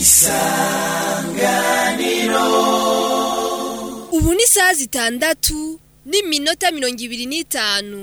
ubu ni isaha zitandatu n'iminota mirongo ibiri n'itanu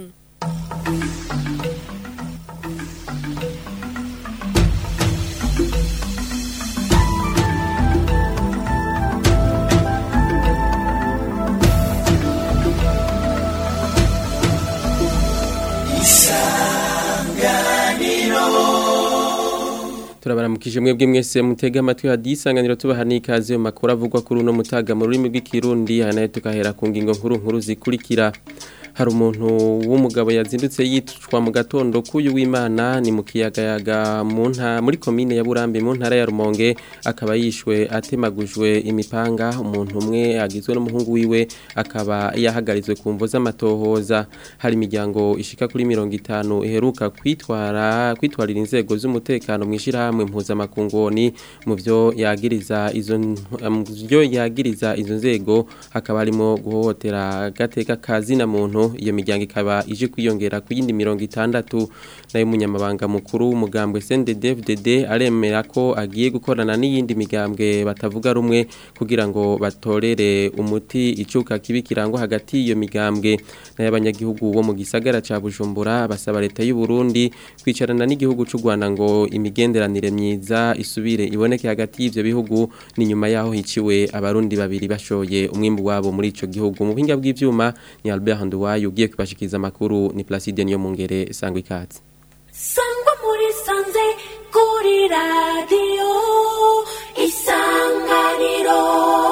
turabaramukije mwebwe mwese mutega amatwi hadiye isanganiro tubaha n'ikaze mu makuru avugwa kuri uno mutaga mu rurimi rw'ikirundi aha nayo tukahera ku ngingo nkuru nkuru zikurikira hari umuntu w'umugabo yazindutse yicwa mu gatondo k'uyu w'imana ni mu kiyagayaga mu nta muri komine ya burambi mu ntara ya rumonge akaba yishwe atemagujwe imipanga umuntu umwe agizwe n'umuhungu wiwe akaba yahagarizwe ku mvo z'amatohoza hari imiryango ishika kuri mirongo itanu iheruka kwitwara kwitwarira inzego z'umutekano mu ishyirahamwe mpuzamakungoni mu byo yagiriza izo mu byo yagiriza izo nzego hakaba harimo guhohotera agateka kazina muntu iyo miryango ikaba ije kwiyongera ku yindi mirongo itandatu nayo umunyamabanga mukuru w'umugambwe CNDD-FDD aremera ko agiye gukorana n'iyindi migambwe batavuga rumwe kugira ngo batorere umuti icuka kibi kirangwa hagati y'iyo migambwe nayo abanyagihugu bo mu gisagara ca Bujumbura basaba leta y'u Burundi kwicarana n'igihugu c'u Rwanda ngo imigenderanire myiza isubire iboneke hagati y'ivyo bihugu ni nyuma yaho hiciwe abarundi babiri bashoye umwimbu wabo muri ico gihugu mu buhinga bw'ivyuma ni Albert Nduwayo ugiye kubashikiriza amakuru ni Placide niyo mungere sangwa ikaze sangwa muri sanze kuri radiyo isanganiro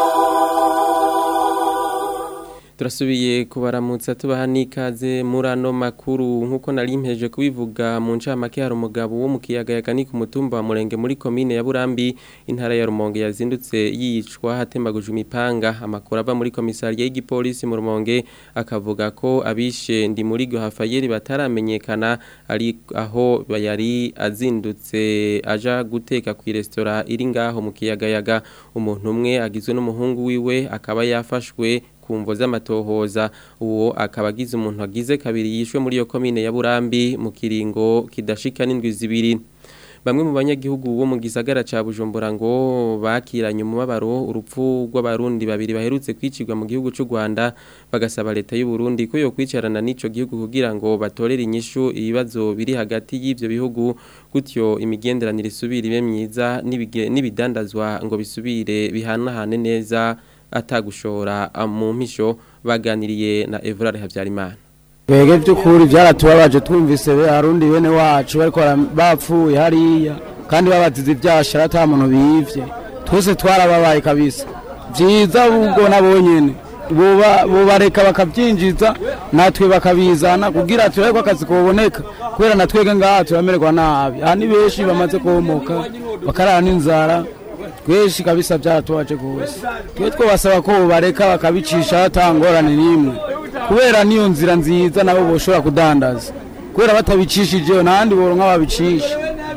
turasubiye kubaramutsa tubaha n'ikaze muri ano makuru nk'uko nari mpeje kubivuga mu ncamake hari umugabo wo mu kiyagayaga ni ku mutumba wa murenge muri komine ya burambi intara ya rumonge yazindutse yicwa hatemagujwe imipanga amakuru ava muri komisariya y'igipolisi mu rumonge akavuga ko abishe ndi muri Hafayeli bataramenyekana ari aho yari azindutse aja guteka ku resitora iri ngaho mu kiyagayaga umuntu umwe agizwe n'umuhungu wiwe akaba yafashwe kumvo z'amatohoza uwo akaba agize umuntu agize kabiri yishwe muri iyo komine ya Burambi mu kiringo kidashika n'indwi zibiri bamwe mu banyagihugu bo mu gisagara ca Bujumbura ngo bakiranye umubabaro urupfu rw'abarundi babiri baherutse kwicirwa mu gihugu c'u Rwanda bagasaba leta y'u Burundi ko yo kwicarana n'ico gihugu kugira ngo batorere inyishu ibibazo biri hagati y'ivyo bihugu gutyo imigenderanire isubire ibe myiza n'ibidandazwa ngo bisubire bihanahane neza atagushora mu mpisho baganiriye na Evrard Havyarimana Bege by'ukuri byaratubabaje twumvise be harundi bene wacu bariko bapfuye hariya kandi babazize ibyashara ata muntu bivye twese twarababaye kabisa vyiza ubwo nabonyene buba bubareka bakabyinjiza natwe bakabizana kugira tureko akazi kuboneka kubera natwege ngaha turamererwa nabi aha ni benshi bamaze komoka bakarara n'inzara twinshi kabisa byaratubaje gose twe twabasaba ko bareka bakabicisha hatangorane n'imwe kubera niyo nzira nziza nabo boshobora kudandaza kubera batabicishije n'ahandi boronka babicisha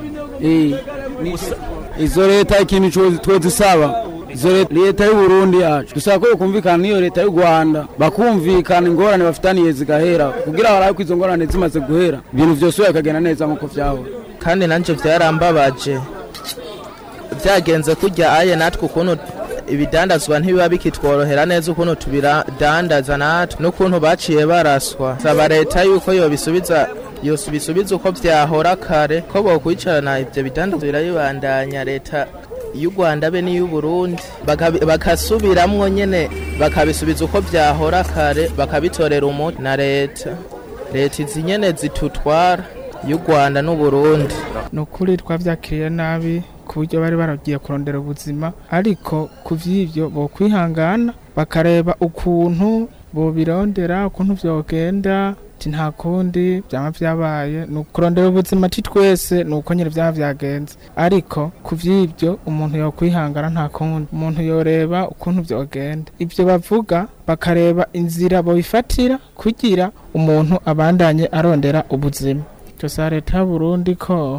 izo leta ikintu twe dusaba izo leta y'u Burundi yacu dusaba ko yokumvikana n'iyo leta y'u Rwanda bakumvikana ingorane bafitaniye zigahera kugira barabe ko izo ngorane zimaze guhera ibintu vyose bikagenda neza nk'uko vyahora kandi nanje vyarambabaje byagenze kujya aye natwe ukuntu ibidandazwa ntibiba bikitworohera neza ukuntu tubidandaza natwe n'ukuntu baciye baraswa saba leta yuko yobisubiza yosubisubiza uko vyahora kare ko bokwicarana ivyo bidandazwa birabibandanya leta y'u Rwanda be n'iy'u Burundi bakasubiramwo nyene bakabisubiza uko vyahora kare bakabitorera umuti na leta leta izi nyene zitutwara y'u Rwanda n'u Burundi nukuri twavyakiriye nabi ku buryo bari baragiye kurondera ubuzima ariko ku vy'ivyo bo kwihangana bakareba ukuntu bobirondera ukuntu vyogenda ati nta kundi byaba vyabaye ni ukurondera ubuzima ati twese ni uko nyine vyaba vyagenze ariko ku vy'ivyo umuntu yokwihangana nta kundi umuntu yoreba ukuntu vyogenda ivyo bavuga bakareba inzira bobifatira kugira umuntu abandanye arondera ubuzima gusa leta y'uburundi ko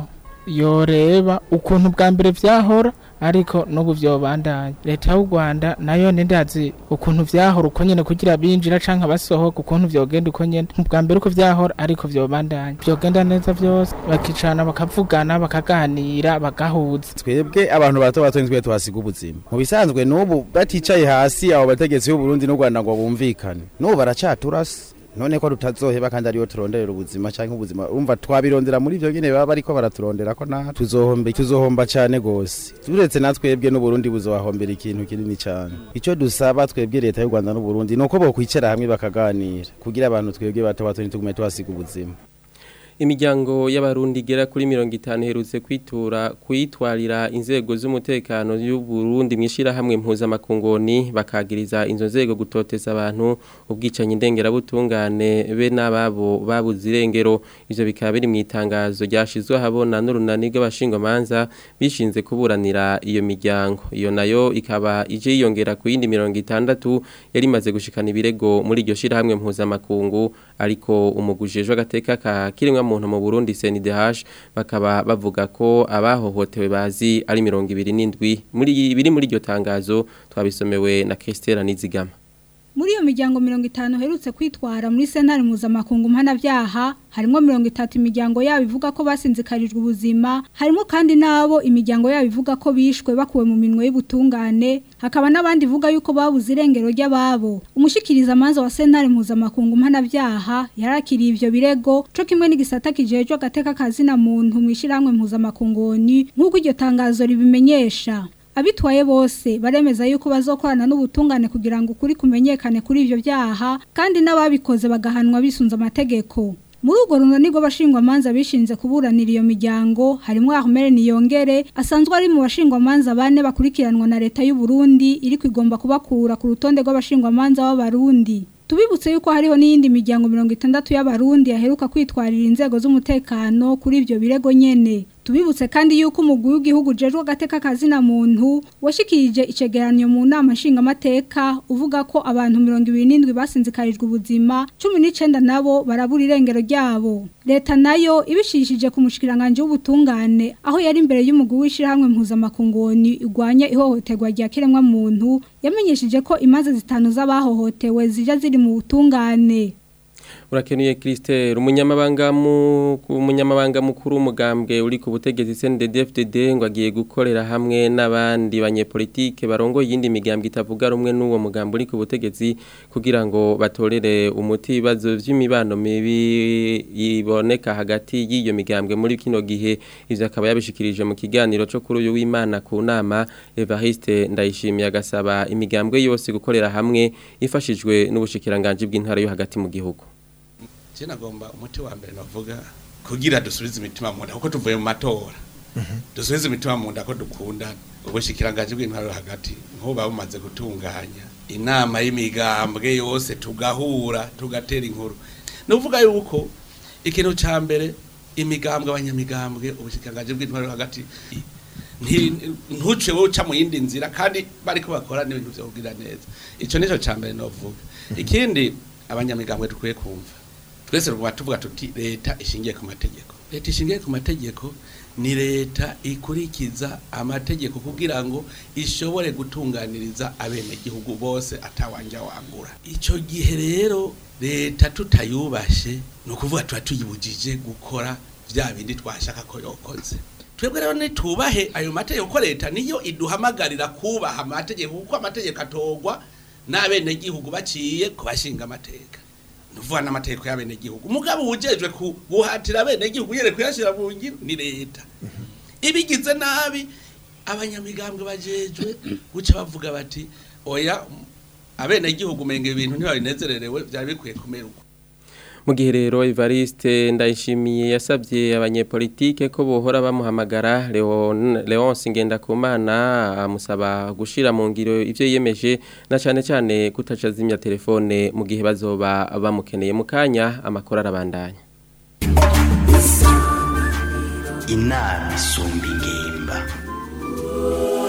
yoreba ukuntu bwa mbere vyahora ariko n'ubu vyobandanya leta y'u Rwanda nayo nindazi ukuntu vyahora uko nyene kugira binjira canke basohoka ukuntu vyogenda uko nyene bwa mbere uko vyahora ariko vyobandanya vyogenda neza vyose bakicana bakavugana bakaganira bagahuza twebwe abantu bato bato nitwe tuhasiga ubuzima mu bisanzwe n'ubu baticaye hasi abo bategetsi b'u Burundi n'u Rwanda ngo bumvikane n'ubu baracaturasa none ko tutazoheba kandi ariyo turonderera ubuzima cyangwa ubuzima urumva twabirondera muri ivyo nyene baba bariko baraturondera ko na tuzohomba tuzohomba cane gose turetse natwebwe n'uburundi buzobahombera ikintu kinini cane ico dusaba twebwe leta y'u rwanda n'uburundi nuko bokwicara hamwe bakaganira kugira abantu twebwe bato bato ntitugume tuhasiga ubuzima imiryango y'abarundi igera kuri mirongo itanu iherutse kwitura kwitwarira inzego z'umutekano y'u Burundi mwishirahamwe mpuzamakungoni bakagiriza inzo nzego gutoteza abantu ubwicanyi ndengerabutungane be n'ababo babuze irengero ivyo bikaba biri mu itangazo ryashizwe habona n'urunani rw'abashingwamanza bishinze kuburanira iyo miryango iyo nayo ikaba ije yiyongera ku yindi mirongo itandatu yari imaze gushikana ibirego muri iryo shirahamwe mpuzamakungu ariko umugujejwe agateka ka kirimwa muntu mu Burundi CNDH bakaba bavuga ko abahohotewe bazi ari 27 muri biri muri iryo tangazo twabisomewe na Christelle Nizigama muri iyo miryango mirongo itanu herutse kwitwara muri sentare mpuzamakungu mpanabyaha harimo mirongo itatu imiryango yabo ivuga ko basinzikarijwe ubuzima harimo kandi n'abo imiryango yabo ivuga ko bishwe bakuwe mu minwe y'ubutungane hakaba n'abandi ivuga yuko babuze irengero ry'ababo umushikiriza amanza wa sentare mpuzamakungu mpanabyaha yarakiriye ivyo birego co kimwe n'igisata kijejwe agateka kazina muntu mu ishyirahamwe mpuzamakunguni nk'uko iryo tangazo ribimenyesha abitwaye bose baremeza yuko bazokorana n'ubutungane kugira ngo ukuri kumenyekane kuri ivyo byaha kandi n'ababikoze bagahanwa bisunze amategeko muri urwo runani rw'abashingwamanza bishinze kuburanira iyo miryango harimo Ahmed Niyongere asanzwe ari mu bashingwamanza bane bakurikiranwa na leta y'u Burundi iri kwigomba kubakura ku rutonde rw'abashingwamanza b'abarundi tubibutse yuko hariho n'iyindi miryango mirongo itandatu y'abarundi yaheruka kwitwarira inzego z'umutekano kuri ivyo birego nyene tubibutse kandi yuko umugwi w'igihugu jejwe agateka kazina muntu washikirije icegeranyo mu nama nshingamateka uvuga ko abantu mirongo ibiri n'indwi basinzikarijwe ubuzima cumi n'icenda nabo barabura irengero ryabo leta nayo ibishishije ku mushikiranganje w'ubutungane aho yari imbere y'umugwi w'ishirahamwe mpuzamakungoni igwanya ihohoterwa rya kiremwa muntu yamenyesheje ko imaze zitanu z'abahohotewe zija ziri mu butungane urakenuye Christelle umunyamabanga mu umunyamabanga mukuru umugambwe uri ku butegetsi CNDD-FDD ngo agiye gukorera hamwe n'abandi banyepolitike barongoye yindi migambwe itavuga rumwe n'uwo mugambo uri ku butegetsi kugira ngo batorere umuti ibibazo vy'imibano mibi iboneka hagati y'iyo migambwe muri kino gihe ivyo akaba yabishikirije mu kiganiro cyo kuri uyu w'Imana ku nama Evariste ndayishimiye agasaba imigambwe yose gukorera hamwe ifashijwe n'ubushikiranganje bw'intara yo hagati mu gihugu je nagomba umuti wa mbere navuga kugira dusubize imitima mu nda kuko tuvuye mu matora dusubize imitima mu nda ko dukunda ubushikiranganje bw'intwaro hagati nko babumaze gutunganya inama y'imigambwe yose tugahura tugatera inkuru nuvuga yuko ikintu ca mbere imigambwe abanyamigambwe ubushikiranganje bw'intwaro hagati ntuce wowe uca mu yindi nzira kandi bariko bakora n'ibintu vyo kugira neza ico nico ca mbere novuga ikindi abanyamigambwe dukwiye kumva twese rwa tuvuga tuti leta ishingiye ku mategeko leta ishingiye ku mategeko ni leta ikurikiza amategeko kugira ngo ishobore gutunganiriza abenegihugu bose atawanja wangura icyo gihe rero leta tutayubashe ni ukuvuga tuba tuyibujije gukora bya bindi twashaka ko yokoze twebwe rero nitubahe ayo mategeko ko leta niyo iduhamagarira kubaha amategeko kuko amategeko atogwa n'abenegihugu baciye kubashinga amateka nuvuga n'amategeko y'abenegihugu umugabo wujejwe guhatira abenegihugu yere kuyashira mu ngiro ni leta ibigize nabi abanyamigambwe bajejwe guca bavuga bati oya abenegihugu menga ibintu ntibabinezererewe byari bikwiye kumera uko mu gihe rero Evariste ndayishimiye yasabye abanyepolitike ko bohora bamuhamagara Leonce Ngendakumana amusaba gushira mu ngiro ivyo yemeje na cyane cyane kutaca zimya telefone mu gihe bazoba bamukeneye mu kanya amakora arabandanya inama isumba ingimba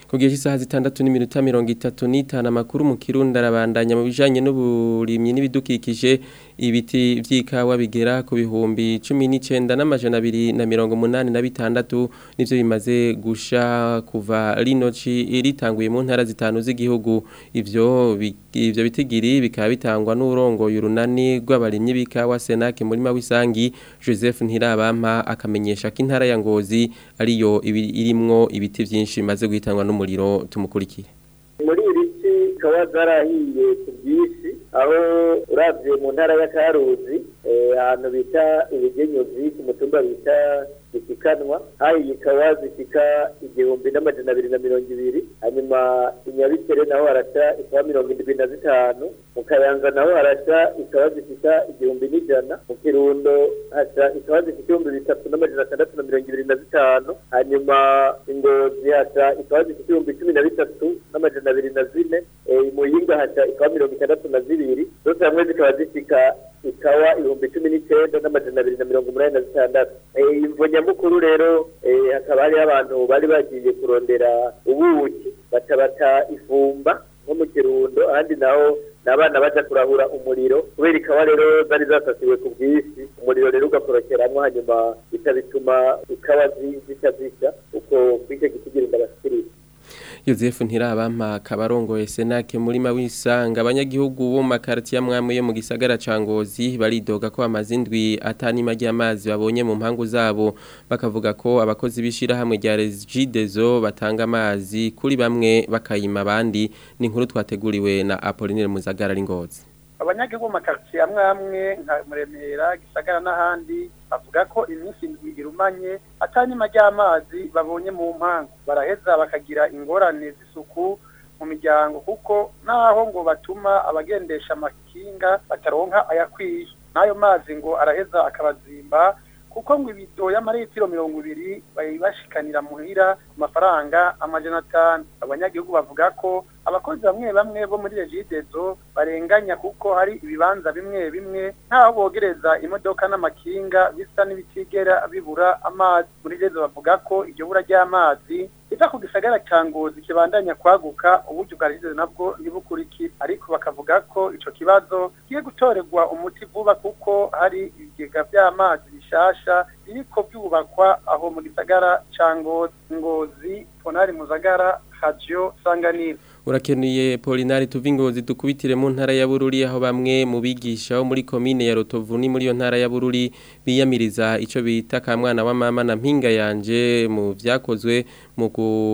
Kugiye isaha zitandatu n'iminota mirongo itatu n'itanu amakuru mu Kirundi arabandanya mu bijanye n'uburimyi n'ibidukikije ibiti vy'ikawa bigera ku bihumbi 19 n'amajana abiri na mirongo munani na bitandatu nivyo bimaze gusha kuva rinoci ritanguye mu ntara zitanu z'igihugu ivyo bi- ivyo bitigiri bikaba bitangwa n'urongo y'urunani rw'abarimyi b'ikawa Senake murima w'isangi Joseph Ntirabampa akamenyesha ko intara ya Ngozi ariyo ibi- irimwo ibiti vyinshi bimaze guhitanwa n'umuriro tumukurikire muri iri ci zikaba zarahiye ku bwinshi aho uravye mu ntara ya karuzi eh, ahantu bita ibigenyuzi ku mutumba bita isikanwa hahiye ikawa zishika igihumbi n'amajana abiri na mirongo ibiri hanyuma inyabikere naho harasha ikawa mirongo indwi na zitanu mu kayanza naho harasha ikawa zishika igihumbi n'ijana mu kirundo hasha ikawa zishika ibihumbi bitatu n'amajana atandatu na mirongo ibiri na zitanu hanyuma ingozi hasha ikawa zishika ibihumbi cumi na bitatu n'amajana abiri na zine eh, i muyinga hasha ikawa mirongo itandatu na zibiri zose hamwe zikaba zishika ikawa ibihumbi cumi n'icyenda n'amajana abiri na mirongo umunani na zitandatu Eh, imvo nyamukuru rero eh, hakaba hariho abantu bari bagiye kurondera ubuki baca bata ifumba nko mu kirundo ahandi naho n'abana baja kurahura umuriro kubera ikawa rero zari zasasiwe ku bwinshi umuriro rero ugakorokeramwo hanyuma bica bituma ikawa zi- zica zisha uko kw'icyo gitigirinda bashikiriza Joseph Ntirabampa kabarongoye Senake murima w'isanga abanyagihugu bo mu makartier amwamwe yo mu gisagara ca Ngozi baridoga ko amazindwi atanima ry'amazi babonye mu mpangu zabo bakavuga ko abakozi bishira hamwe rya Regideso batanga amazi kuri bamwe bakayima abandi ni inkuru twateguriwe na Apollinaire Muzagara ari Ngozi abanyagihugu mu makaritsiye amwe amwe nka muremera gisagara n'ahandi bavuga ko iminsi indwi irumanye atanyuma ry'amazi babonye mu mpangu baraheza bakagira ingorane z'isuku mu miryango kuko naho ngo batuma abagendesha amakinga bataronka ayakwiye n'ayo mazi ngo araheza akabazimba kuko ngo ibido y'amaritiro mirongo ibiri bayibashikanira muhira ku mafaranga amajana atanu abanyagihugu bavuga ko abakozi bamwe bamwe bo muri regidezo barenganya kuko hari ibibanza bimwe bimwe ntaho bogereza imodoka n'amakinga bisa n'ibitigera bibura amazi muri regidezo bavuga ko iryo bura ry'amazi riva ku gisagara ca ngozi kibandanya kwaguka uburyo bwa regidezo nabwo ntibukurikire ariko bakavuga ko ico kibazo kigiye gutorerwa umuti vuba kuko hari ibigega vy'amazi bishasha biriko byubakwa aho mu gisagara ca ngozi ngozi ponari muzagara radio sanganiro Urakenuye Polinari tuvingozi dukubitire mu ntara ya Bururi aho bamwe mu bigisha bo muri commune ya Rotovu ni muri yo ntara ya Bururi biyamiriza ico bita kamwana wa mama na mpinga yanje mu vyakozwe mu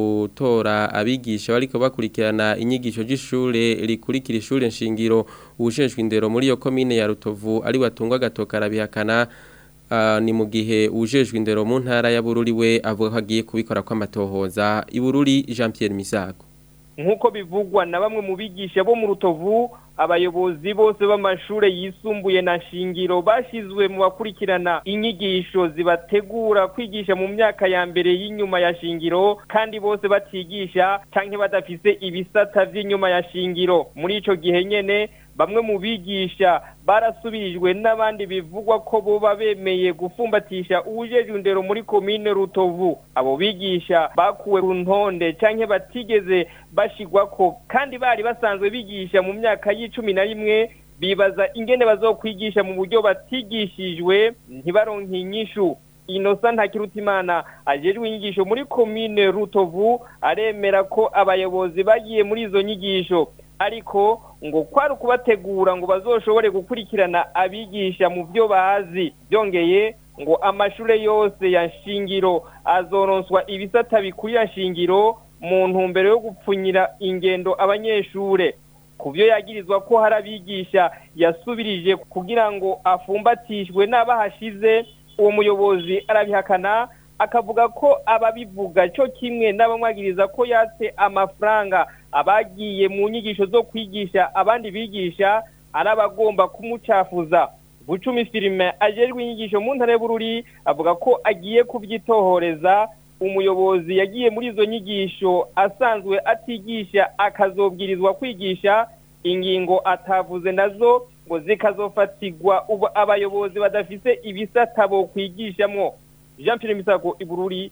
gutora abigisha bariko bakurikirana inyigisho y'ishure rikurikira ishure nshingiro ubujejwe indero muri yo commune ya Rotovu ari watungwa gatoka arabihakana Uh, ni mu gihe ujejwe indero mu ntara ya Bururi we avuga ko agiye kubikora kw'amatohoza i Bururi Jean Pierre Misago nk'uko bivugwa na bamwe mu bigisha bo mu rutovu abayobozi bose b'amashure yisumbuye na shingiro bashizwe mu bakurikirana inyigisho zibategura kwigisha mu myaka ya mbere y'inyuma ya shingiro kandi bose batigisha canke badafise ibisata vy'inyuma ya shingiro muri ico gihe nyene bamwe mu bigisha barasubirijwe n'abandi bivugwa ko boba bemeye gufumbatisha ubujejwe indero muri komine rutovu abo bigisha bakuwe ku ntonde canke batigeze bashigwako kandi bari basanzwe bigisha mu myaka y'icumi na rimwe bibaza ingene bazokwigisha mu buryo batigishijwe ntibaronke inyishu inosa ntakirutimana ajejwe inyigisho muri komine rutovu aremera ko abayobozi bagiye muri izo nyigisho ariko ngo kwari ukubategura ngo bazoshobore gukurikirana abigisha mu byo bazi byongeye ngo amashure yose ya shingiro azoronswa ibisata bikurira shingiro mu ntumbero yo gupfunyira ingendo abanyeshure ku byo yagirizwa ko hari abigisha yasubirije kugira ngo afumbatishwe n'abahashize uwo muyobozi arabihakana akavuga ko ababivuga cyo kimwe n'abamwagiriza ko yatse amafaranga abagiye mu nyigisho zo kwigisha abandi bigisha ari abagomba kumucafuza bucumi filime ajejwe inyigisho mu ntara y'ubururi avuga ko agiye kubyitohoreza umuyobozi yagiye muri izo nyigisho asanzwe atigisha akazobwirizwa kwigisha ingingo atavuze nazo ngo zikazofatirwa ubu abayobozi badafise ibisata bo kwigishamo jean pierre misago ibururi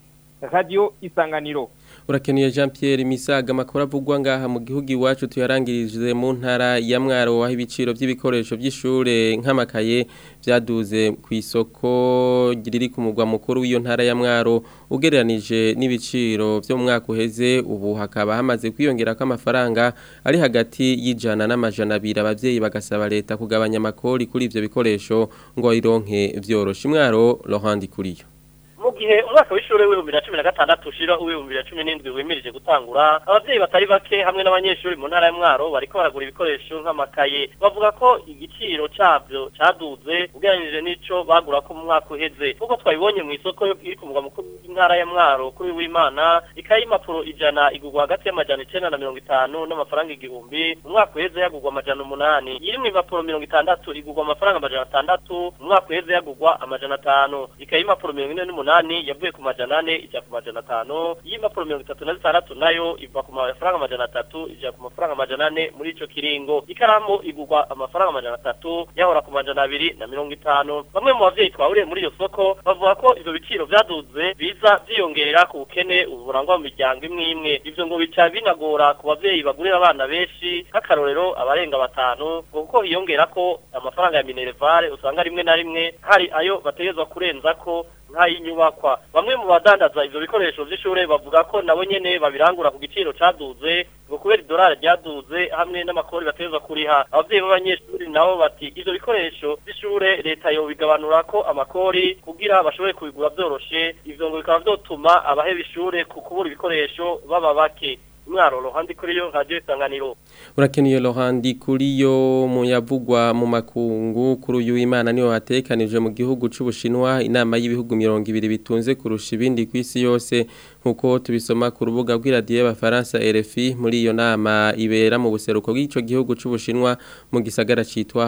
radio isanganiro Urakeneye Jean Pierre Misaga makora avugwa ngaha mu gihugu iwacu tuyarangirije mu ntara ya Mwaro waho ibiciro by'ibikoresho by'ishure nk'amakaye byaduze ku isoko riri ku mugwa mukuru w'iyo ntara ya Mwaro ugereranije n'ibiciro byo mu mwaka uheze ubu hakaba hamaze kwiyongera ko amafaranga ari hagati y'ijana n'amajana abiri abavyeyi bagasaba leta kugabanya amakori kuri ivyo bikoresho ngo ironke vyoroshe Mwaro Laurent Kuriyo mu gihe umwaka w'ishuri w'ibihumbi na cumi na gatandatu ushira uw'ibihumbi na cumi n'indwi wimirije gutangura abavyeyi batari bake hamwe n'abanyeshuri mu ntara ya mwaro bariko baragura ibikoresho nk'amakaye bavuga ko igiciro cabyo caduze ugereranije n'ico bagura ko mu mwaka uheze kuko twabibonye mu isoko iri ku mugwa mukuru w'intara ya mwaro kuri w'imana ikaye y'impapuro ijana igurwa hagati y'amajana icenda na mirongo itanu n'amafaranga igihumbi mu mwaka uheze yagurwa amajana umunani iri mu impapuro mirongo itandatu igurwa amafaranga amajana atandatu mu mwaka uheze yagurwa amajana atanu ikaye y'impapuro mirongo ine n'umunani umunani yavuye ku majana ane ijya ku majana atanu y'impapuro mirongo itatu na zitandatu nayo iva ku mafaranga amajana atatu ijya ku mafaranga amajana ane muri ico kiringo ikaramu igurwa amafaranga amajana atatu yahora ku majana abiri na mirongo itanu bamwe mu bavyeyi twahuriye muri iyo soko bavuga ko ivyo biciro vyaduze biza vyiyongera ku bukene uburangwa mu miryango imwe imwe ivyo ngo bica binagora ku bavyeyi bagurira abana benshi nk'akarorero abarenga batanu ngo kuko hiyongera ko amafaranga ya minerevare usanga rimwe na rimwe hari ayo bategerezwa kurenza ko nk'ay'inyubakwa bamwe mu badandaza ivyo bikoresho vy'ishure bavuga ko nabo nyene babirangura ku giciro caduze ngo kubera idolari ryaduze hamwe n'amakori bategerezwa kuriha abavyeyi b'abanyeshuri nabo bati ivyo bikoresho vy'ishure leta yobigabanura ko amakori kugira bashobore kubigura vyoroshe ivyo ngo bikaba vyotuma abaheba ishure ku kubura ibikoresho baba bake mwaro rohandi kuri yo radio isanganiro Urakeneye Laurent Kuriyo mu yavugwa mu makungu kuri uyu Imana niho hatekanije mu gihugu c'Ubushinwa inama y'ibihugu 200 bitunze kurusha ibindi kwisi yose nkuko tubisoma ku rubuga rw'iradiyo y'abafaransa RFI muri iyo nama ibera mu buseruko bw'ico gihugu c'Ubushinwa mu gisagara citwa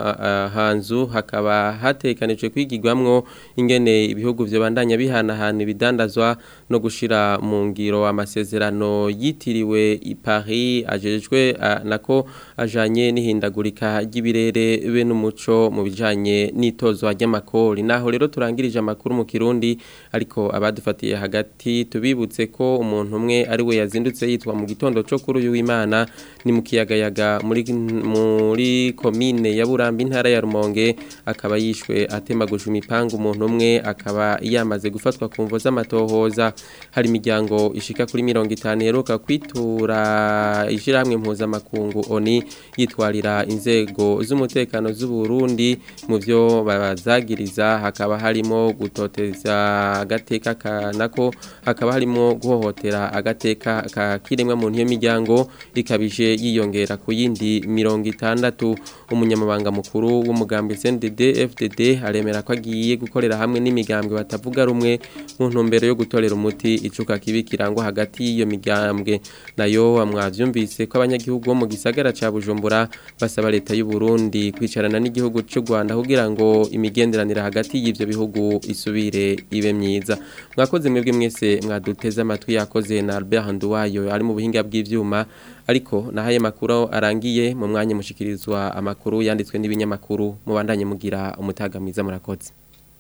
Hanzu hakaba hatekanijwe kwigirwamwo ingene ibihugu byo bandanya bihanahana ibidandazwa no gushira mu ngiro amasezerano yitiriwe i Paris ajejwe nako ajanye n'ihindagurika ry'ibirere be n'umuco mu bijanye n'itozwa ry'amakori naho rero turangirije amakuru mu Kirundi ariko abadufatiye hagati tubibutse ko umuntu umwe ari we yazindutse yitwa mu gitondo cyo kuri uyu w'Imana ni mu kiyagayaga muri muri commune ya Burambi intara ya Rumonge akaba yishwe atemaguje imipanga umuntu umwe akaba yamaze gufatwa ku mvo z'amatohoza hari imiryango ishika kuri 50 heruka kwitura ishiramwe mpuzamakungu oni yitwarira inzego z'umutekano z'u Burundi mu byo bazagiriza hakaba harimo gutoteza agateka kanako hakaba harimo guhohotera agateka ka kiremwa muntu iyo miryango ikabije yiyongera ku yindi mirongo itandatu umunyamabanga mukuru w'umugambi CNDD FDD aremera ko agiye gukorera hamwe n'imigambwe batavuga rumwe mu ntumbero yo gutorera umuti icuka kibi kirangwa hagati y'iyo migambwe nayo amwavyumvise ko abanyagihugu bo mu gisagara ca Bujumbura basaba leta y'u Burundi kwicarana n'igihugu cy'u Rwanda kugira ngo imigenderanire hagati y'ivyo bihugu isubire ibe myiza mwakoze mwebwe mwese mwaduteze amatwi yakoze na Albert Nduwayo ari mu buhinga bw'ivyuma ariko nahaye makuru arangiye mu mwanya mushikirizwa amakuru yanditswe n'ibinyamakuru mubandanye mugira umutaga mwiza murakoze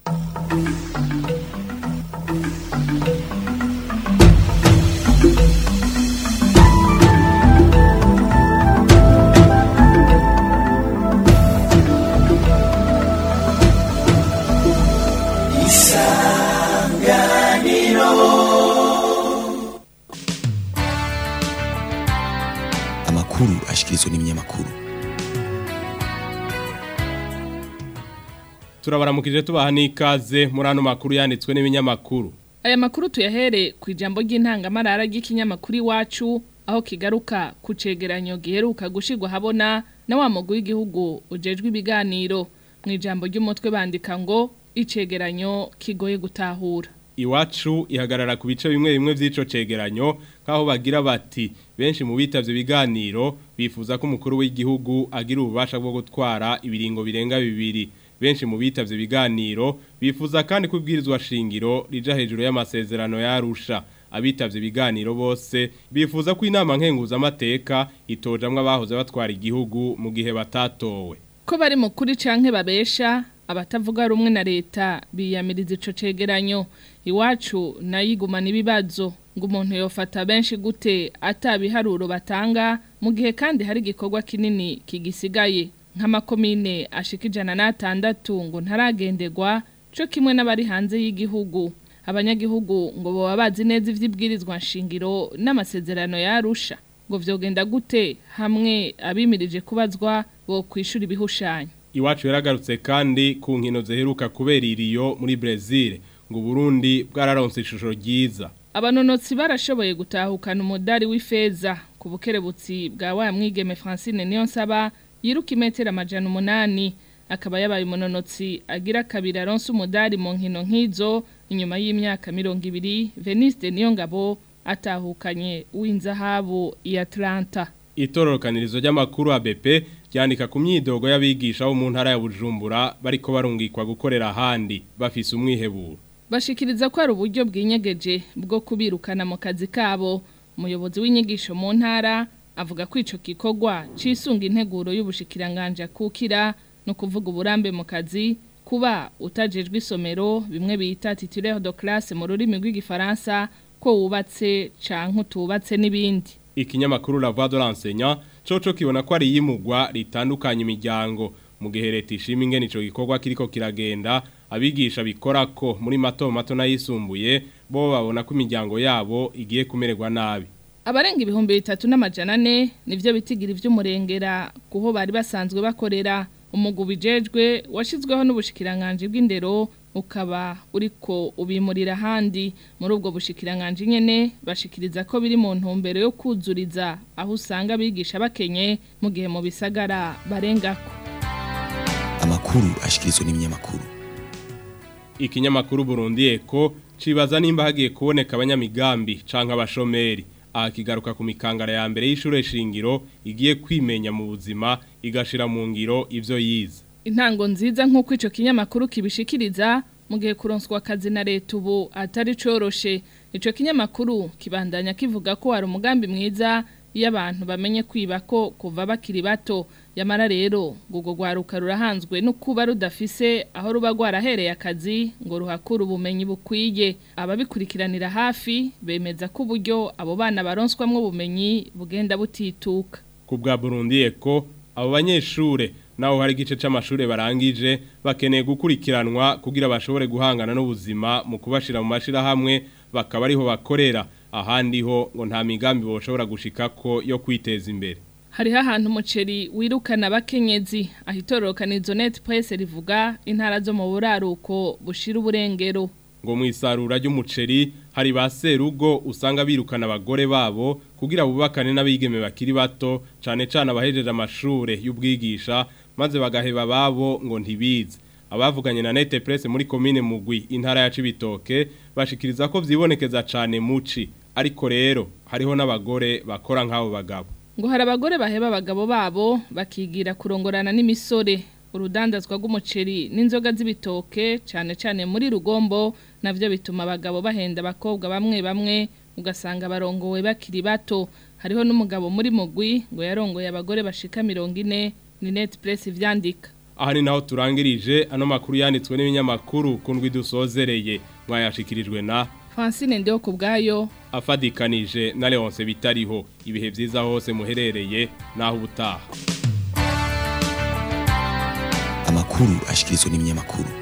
amakuru ashikirizwa n'ibinyamakuru turabaramukije tubaha n'ikaze muri ano makuru yanditswe n'ibinyamakuru aya makuru tuyahere ku ijambo ry'intangamarara ry'ikinyamakuru iwacu aho kigaruka ku cegeranyo giheruka gushirwa habona na wa mugwi w'igihugu ujejwe ibiganiro mu ijambo ry'umutwe bandika ngo icegeranyo kigoye gutahura iwacu ihagarara ku bice bimwe bimwe by'ico cegeranyo nk'aho bagira bati benshi mu bitavye biganiro bifuza ko umukuru w'igihugu agira ububasha bwo gutwara ibiringo birenga bibiri benshi mu bitavye biganiro bifuza kandi kubwirizwa shingiro rija hejuru y'amasezerano yarusha abitavye ibiganiro bose bifuza ko inama nkenguza amateka itojamwe abahoze batwara igihugu mu gihe batatowe ko bari mu kuri canke babesha abatavuga rumwe na leta biyamiriza ico cegeranyo iwacu nayigumana ibibazo ngo umuntu yofata benshi gute atabiharuro batanga mu gihe kandi hari igikorwa kinini kigisigaye nk'amakomine ashika ijana n'atandatu ngo ntaragenderwa co kimwe n'abari hanze y'igihugu abanyagihugu ngo baba bazi neza ivy'ibwirizwa nshingiro n'amasezerano yarusha ngo vyogenda gute hamwe abimirije kubazwa bo kwishura ibihushanyo Iwacu yaragarutse kandi ku nkino ziheruka kubera iriyo muri Brazil ngo Burundi bwararonse ishusho ryiza abanonotsi barashoboye gutahukana umudari w'ifeza ku bukerebutsi bwa wa mwigeme Francine Niyonsaba yiruka imetero amajana umunani akaba yabaye umunonotsi agira kabiri aronse umudari mu nkino nk'izo inyuma y'imyaka mirongo ibiri Veniste Niyongabo atahukanye w'inzahabu ya Atlanta Itororokanirizo ry'amakuru ABP ryandika ku myidogo y'abigisha bo mu ntara ya Bujumbura bariko barungikwa gukorera ahandi bafise umwiheburo bashikiriza ko ari uburyo bw'inyegeje bwo kubirukana mu kazi kabo umuyobozi w'inyigisho mu ntara avuga ko ico gikorwa cisunga integuro y'ubushikiranganje akukira no kuvuga uburambe mu kazi kuba utajejwe isomero bimwe bita titulaire de classe mu rurimi rw'igifaransa ko wubatse canke utubatse n'ibindi ikinyamakuru La Voix de l'enseignant coco kibona ko ari yimugwa ritandukanye imiryango mu gihe leta ishima ingene ico gikorwa kiriko kiragenda abigisha bikora ko muri mato mato n'ayisumbuye bo babona ko imiryango yabo igiye kumererwa nabi abarenga ibihumbi bitatu n'amajana ane nivyo bitigira ivy'umurengera kuho bari basanzwe bakorera umugu bijejwe washizweho n'ubushikiranganje bw'indero ukaba uriko ubimurira handi muri ubwo bushikiranganje nyene bashikiriza ko biri mu ntumbero yo kuzuriza aho usanga bigisha bakenye mu gihe mu bisagara barengako amakuru ashikirizwa n'ibinyamakuru ikinyamakuru Burundi Eko cibaza nimba hagiye kuboneka abanyamigambi canke abashomeri aha kigaruka ku mikangara ya mbere y'ishure shingiro igiye kwimenya mu buzima igashira mu ngiro ivyo yize intango nziza nk'uko ico kinyamakuru kibishikiriza mu gihe kuronswa akazi na leta ubu atari coroshe ico kinyamakuru kibandanya kivuga ko hari umugambi mwiza iyo abantu bamenye kwiba ko kuva bakiri bato yamara rero ngo rwaruka rurahanzwe no kuba rudafise aho ruba rwarahereye akazi ngo ruhakure ubumenyi bukwiye ababikurikiranira hafi bemeza ko uburyo abo bana baronswamwo ubumenyi bugenda butituka ku bwa Burundi Eko abo banyeshure naho hari igice c'amashure barangije bakeneye gukurikiranwa kugira bashobore guhangana n'ubuzima mu kubashira mu mashira hamwe bakaba ariho bakorera ahandi ho ngo nta migambi boshobora gushikako yo kwiteza imbere hariho ahantu umuceri wirukana abakenyezi aho itororokanizo net press rivuga intara zo mu buraruko bushira uburengero ngo mu isarura ry'umuceri hari ba serugo usanga birukana abagore babo kugira bubakane n'abigeme bakiri bato cane cane abahejeje amashure y'ubwigisha maze bagaheba babo ngo ntibize abavuganye na Nete Press muri commune Mugwi intara ya Cibitoke bashikiriza ko vyibonekeza cane muci ariko rero hariho n'abagore bakora nk'abo bagabo ngo hari abagore baheba abagabo babo bakigira kurongorana n'imisore urudandazwa rw'umuceri n'inzoga z'ibitoke cyane cyane muri rugombo navyo bituma abagabo bahenda abakobwa bamwe bamwe ugasanga barongowe bakiri bato hariho n'umugabo muri mugwi ngo yarongoye abagore bashika mirongo ine ni net press ivyandika aha ni naho turangirije ano makuru yanditswe n'ibinyamakuru kundwi dusozereye mwayashikirijwe na Francine ndeho kubgayo afadikanije na Leonce bitariho ibihe vyiza hose muherereye naho ubutaha amakuru ashikirizwa n'ibinyamakuru